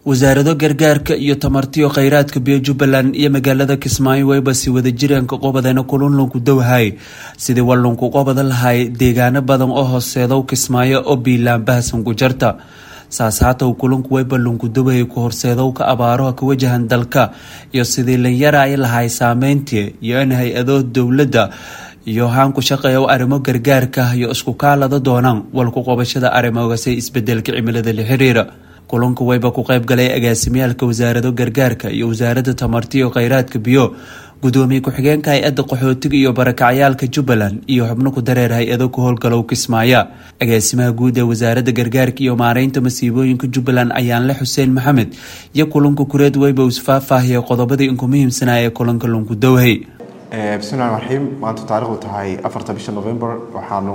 wasaarado gargaarka iyo tamartiyo kheyraadka biyo jubbaland iyo magaalada kismaayo wayba si wada jireenka qobadana kulunlunku dowhay sidii wallunku qobada lahay deegaano badan oo hooseedow kismaayo oo biilaan bahasan ku jarta saas haatow kulunku wayba lunku dowhay ku horseedowka abaaraha ka wajahan dalka iyo sidii lanyara ay lahay saameyntii iyo in hay-ado dowladda iyo haan ku shaqeeya arrimo gargaarka iyo isku kaalada doonaan walku qobashada arrimogase isbedelka cimilada la xiriira kulanka wayba ku qayb galay agaasimyaalka wasaarado gargaarka iyo wasaaradda tamartiyo kheyraadka biyo gudoomiye ku-xigeenka hay-adda qaxootiga iyo barakacyaalka jubbaland iyo xubno ku dareer hay-ado ku howlgalow kismaaya agaasimaha guud ee wasaaradda gargaarka iyo maareynta masiibooyinka jubbaland ayaanle xuseen maxamed iyo kulanka kureed wayba isfaahfaahiyay qodobadii inku muhiimsanaa ee kulanka lunku dowhay bismillahi raxiim maanta taarikhdu tahay afarta bisha november waxaanu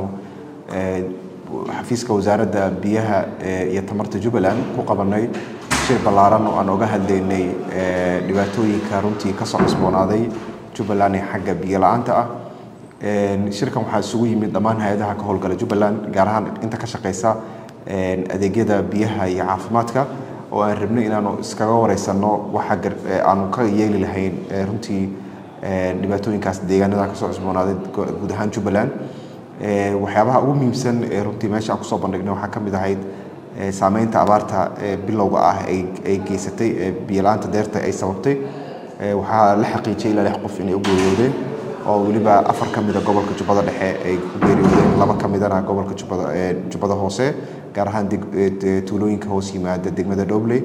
xafiiska wasaaradda biyaha iyo tamarta jubbaland ku qabanay shir ballaaran oo aan oga hadlaynay dhibaatooyinka runtii kasoo cusboonaaday jubbaland ee xagga biyo la-aanta ah shirkan waxaa isugu yimid dhammaan hay-adaha ka howlgala jubbaland gaar ahaan inta ka shaqeysa adeegyada biyaha iyo caafimaadka oo aan rabnay inaanu iskaga wareysano waxa aanu ka yeeli lahayn runtii dhibaatooyinkaas deegaanada kasoo cusboonaaday guud ahaan jubbaland waxyaabaha ugu muhiimsan ee runtii meesha aan kusoo bandhignay waxaa ka mid ahayd saameynta abaarta bilowga ah ay geysatay biyo-la-aanta deerta ay sababtay waxaa la xaqiijiyay ilaa lix qof inay u geeriyoodeen oo weliba afar ka mida gobolka jubbada dhexe ay ku geeriyoodeen laba ka midana gobolka jubbada jubbada hoose gaar ahaan tuulooyinka hoos yimaada degmada dhobley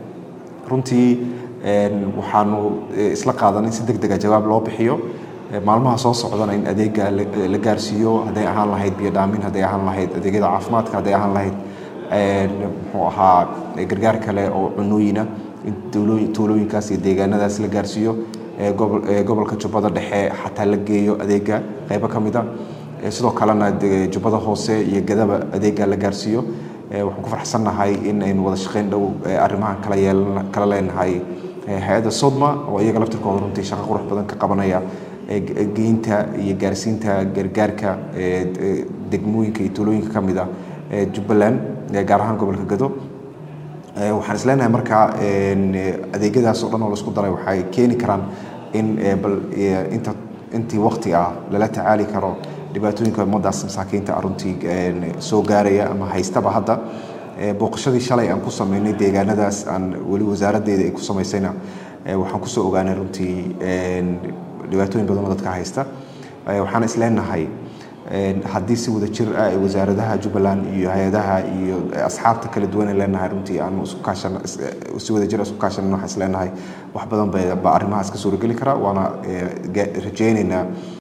runtii waxaanu isla qaadanay si deg dega jawaab loo bixiyo maalmaha soo socdana in adeega la gaarsiiyo hadday ahaan lahayd biyo dhaamin hadday ahaan lahayd adeegyada caafimaadka hadday ahaan lahayd muxuu ahaa gargaar kale oo cunooyina in tuulooyinkaas iyo deegaanadaas la gaarsiiyo gobolka jubbada dhexe xataa la geeyo adeega qeybo ka mid a sidoo kalena jubbada hoose iyo gadaba adeega la gaarsiiyo waxaan ku farxsannahay in aynu wada shaqeyn dhow arrimahan kala yeelan kala leenahay hay-adda sodma oo iyaga laftirkooda runtii shaqo qurux badan ka qabanaya geynta iyo gaarsiinta gargaarka degmooyinka iyo tuulooyinka ka mid ah jubbaland gaar ahaan gobolka gado waxaan is leenahay markaa adeegyadaas oo dhan oo laisku daray waxay keeni karaan in bal inta intii wakti ah lala tacaali karo dhibaatooyinka ummadaas masaakiinta runtii soo gaaraya ama haystaba hadda booqashadii shalay aan ku sameynay deegaanadaas aan weli wasaaraddeeda ay ku samaysayna waxaan kusoo ogaanay runtii dhibaatooyin badan oo dadka haysta waxaan is leenahay haddii si wada jir ah wasaaradaha jubbaland iyo hay-adaha iyo asxaabta kala duwan ay leenahay runtii aanu isku kaashan si wada jir isku kaashan waxaan is leenahay wax badan ba arrimahaas ka suurageli karaa waana rajaynaynaa